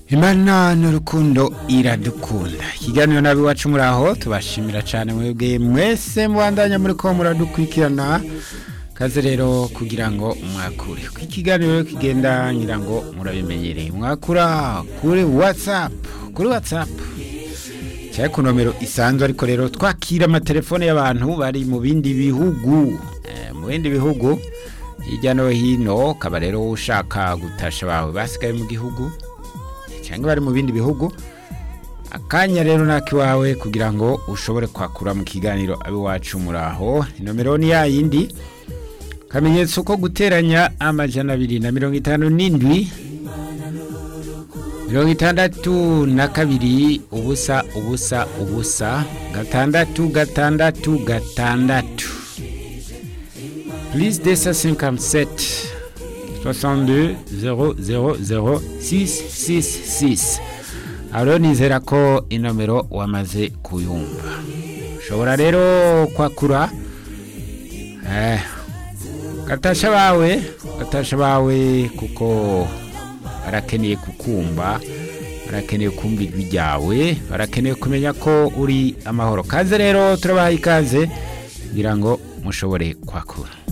imana n'urukundo iradukunda ikiganiro nabi iwacu muri aho tubashimira cyane mwebwe mwese mubandanya muri ko muradukurikirana kaze rero kugira ngo mwakure uko ikiganiro kigenda ngira ngo murabimenyereye mwakura kuri watsapu kuri watsapu cyangwa ku nomero isanzwe ariko rero twakira amatelefone y'abantu bari mu bindi bihugu Eh, mu bindi bihugu hirya no hino ukaba rero ushaka gutasha bawe basigaye mu gihugu cyangwa bari mu bindi bihugu akanya rero nakiwawe kugira ngo ushobore kwakura mu kiganiro abiwacu muri aho inomero ni ya yindi kamenyetso ko guteranya amajana abiri na mirongo itanu n'indwi mirongo itandatu na kabiri ubusa ubusa ubusa gatandatu gatandatu gatandatu plus de 157 62 000 666 aro nizera ko inomero wamaze kuyumva ushobora rero kwakura eh, gatasha bawe gatasha bawe kuko barakeneye kukumva barakeneye kumva ijwi ryawe barakeneye kumenya ko uri amahoro kaze rero turabaha ikaze kugira ngo mushobore kwakura